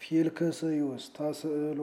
ፊልክስዩስ ተስዕሎ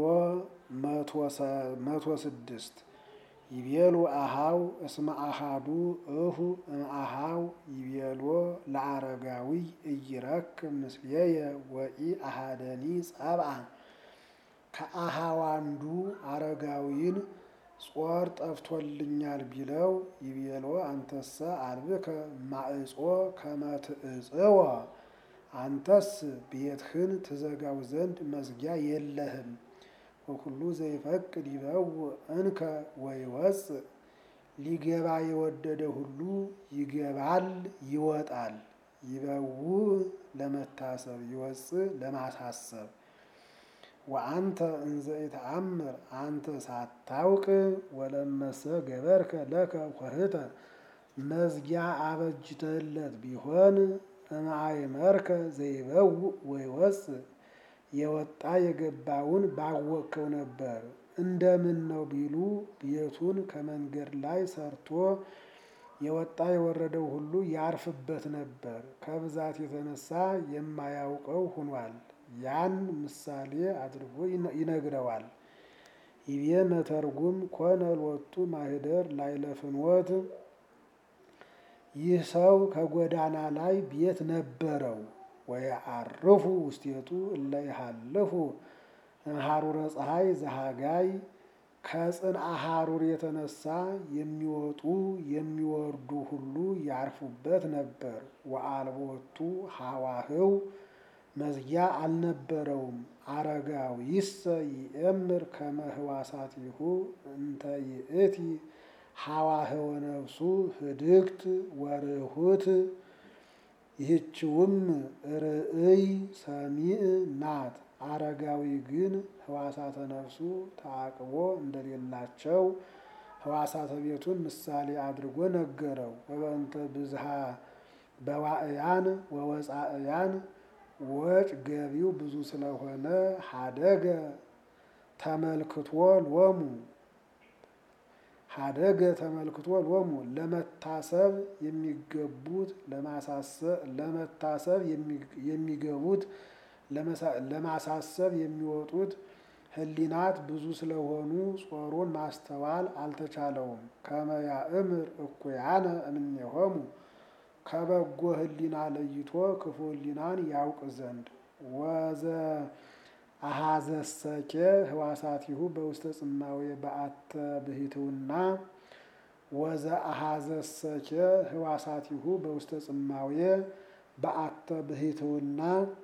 መቶ ስድስት ይቤሉ አሃው እስመ አሃዱ እሁ እምአሃው ይቤሎ ለአረጋዊ እይረክብ ምስሌየ ወኢ አሃደኒ ጸብአ ከአሃው አንዱ አረጋዊን ጾር ጠፍቶልኛል ቢለው ይቤሎ አንተሰ አልብከ ማዕጾ ከመ ትዕጽወ አንተስ ቤትህን ትዘጋው ዘንድ መዝጊያ የለህም። ወኩሉ ዘይፈቅድ ይበውእ እንከ ወይወፅእ ሊገባ የወደደ ሁሉ ይገባል ይወጣል። ይበውእ ለመታሰብ ይወፅእ ለማሳሰብ ወአንተ እንዘ ኢተአምር አንተ ሳታውቅ ወለመሰ ገበርከ ለከ ኮህተ መዝጊያ አበጅተለት ቢሆን እምአይመርከ ዘይበውእ ወይወፅእ የወጣ የገባውን ባወቅከው ነበር። እንደምን ነው ቢሉ ቤቱን ከመንገድ ላይ ሰርቶ የወጣ የወረደው ሁሉ ያርፍበት ነበር። ከብዛት የተነሳ የማያውቀው ሆኗል። ያን ምሳሌ አድርጎ ይነግረዋል። ይቤ መተርጉም ኮነ ሎቱ ማህደር ላዕለ ፍኖት ይህ ሰው ከጎዳና ላይ ቤት ነበረው። ወየዐርፉ ውስቴቱ እለ ይሃልፉ እምሐሩረ ፀሐይ ዘሃጋይ ከጽንአ ሐሩር የተነሳ የሚወጡ የሚወርዱ ሁሉ ያርፉበት ነበር። ወአልቦቱ ሐዋህው መዝጊያ አልነበረውም። አረጋዊሰ ይእምር ከመ ህዋሳቲሁ እንተ ይእቲ ሐዋህወ ነፍሱ ህድግት ወርሁት ይህችውም ርእይ ሰሚዕ ናት። አረጋዊ ግን ህዋሳተ ነፍሱ ተዓቅቦ እንደሌላቸው ህዋሳተ ቤቱን ምሳሌ አድርጎ ነገረው። ወበእንተ ብዝሃ በዋዕያን ወወፃእያን ወጭ ገቢው ብዙ ስለሆነ ሀደገ ተመልክቶ ሎሙ ሀደገ ተመልክቶ ሎሙ ለመታሰብ የሚገቡት ለመታሰብ የሚገቡት ለማሳሰብ የሚወጡት ህሊናት ብዙ ስለሆኑ ጾሩን ማስተዋል አልተቻለውም። ከመ ያእምር እኩያነ እምኔሆሙ ከበጎ ህሊና ለይቶ ክፉ ህሊናን ያውቅ ዘንድ ወዘ አሃዘሰኬ ህዋሳቲሁ በውስተ ጽማዌ በአተ ብሂትውና ወዘ አሃዘሰኬ ህዋሳቲሁ በውስተ ጽማዌ በአተ ብሂትውና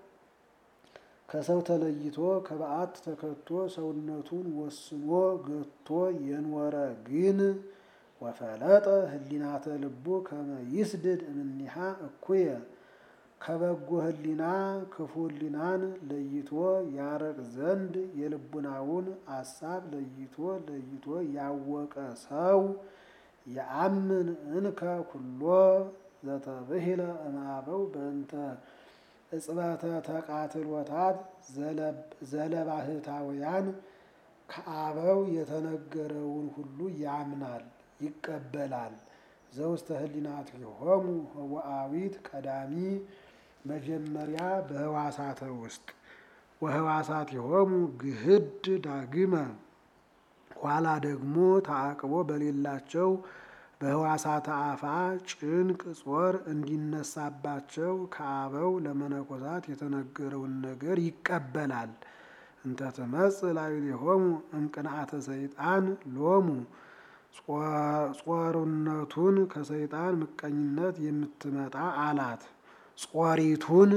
ከሰው ተለይቶ ከበዓት ተከቶ ሰውነቱን ወስኖ ገቶ የኖረ ግን ወፈለጠ ህሊናተ ልቡ ከመ ይስድድ እምኔሃ እኩየ ከበጎ ህሊና ክፉ ህሊናን ለይቶ ያረቅ ዘንድ የልቡናውን አሳብ ለይቶ ለይቶ ያወቀ ሰው የአምን እንከ ኩሎ ዘተብሂለ እምአበው በእንተ እጽበተ ተቃትሎታት ዘለባህታውያን ከአበው የተነገረውን ሁሉ ያምናል ይቀበላል። ዘውስተ ህሊናቲሆሙ ህወአዊት ቀዳሚ መጀመሪያ በህዋሳተ ውስጥ ወህዋሳቲሆሙ ግህድ ዳግመ ኋላ ደግሞ ተዓቅቦ በሌላቸው በህዋሳተ አፋ ጭንቅ ጾር እንዲነሳባቸው ከአበው ለመነኮሳት የተነገረውን ነገር ይቀበላል። እንተ ትመጽእ ላዕሌሆሙ እምቅንዓተ ሰይጣን ሎሙ ጾርነቱን ከሰይጣን ምቀኝነት የምትመጣ አላት። ጾሪቱን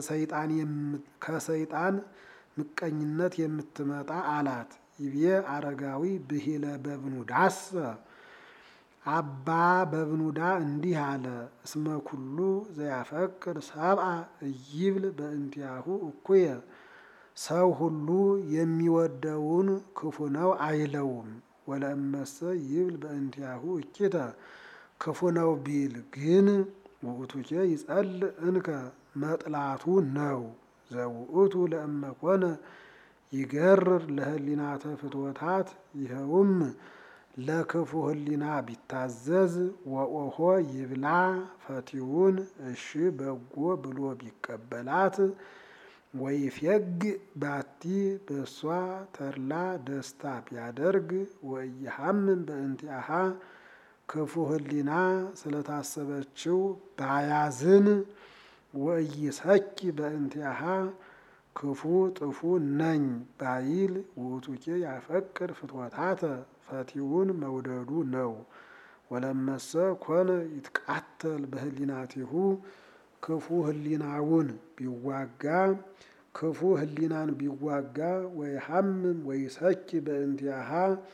ከሰይጣን ምቀኝነት የምትመጣ አላት። ይቤ አረጋዊ ብሂለ በብኑዳሰ አባ በብኑዳ እንዲህ አለ። እስመ ኩሉ ዘያፈቅር ሰብአ እይብል በእንቲአሁ እኩየ ሰው ሁሉ የሚወደውን ክፉ ነው አይለውም። ወለእመሰ ይብል በእንቲአሁ እኪተ ክፉ ነው ቢል ግን ውእቱኬ ይጸልእ እንከ መጥላቱ ነው። ዘውእቱ ለእመኮነ ይገርር ለህሊናተ ፍትወታት ይኸውም ለክፉ ህሊና ቢታዘዝ ወኦሆ ይብላ ፈቲውን እሺ በጎ ብሎ ቢቀበላት ወይፌግ ባቲ በእሷ ተድላ ደስታ ቢያደርግ ወኢይሃምም በእንቲአሃ ክፉ ሕሊና ስለታሰበችው ባያዝን ወኢይሰኪ በእንቲአሃ ክፉ ጥፉ ነኝ ባይል ውእቱኬ ያፈቅር ፍትወታተ ፈቲውን መውደዱ ነው። ወለመሰ ኮነ ይትቃተል በህሊናቲሁ ክፉ ህሊናውን ቢዋጋ ክፉ ህሊናን ቢዋጋ ወይሃምም ወይሰኪ በእንቲአሃ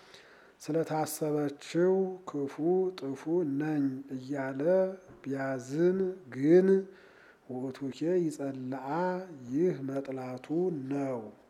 ስለታሰበችው ክፉ ጥፉ ነኝ እያለ ቢያዝን ግን ውእቱኬ ይጸልአ ይህ መጥላቱ ነው።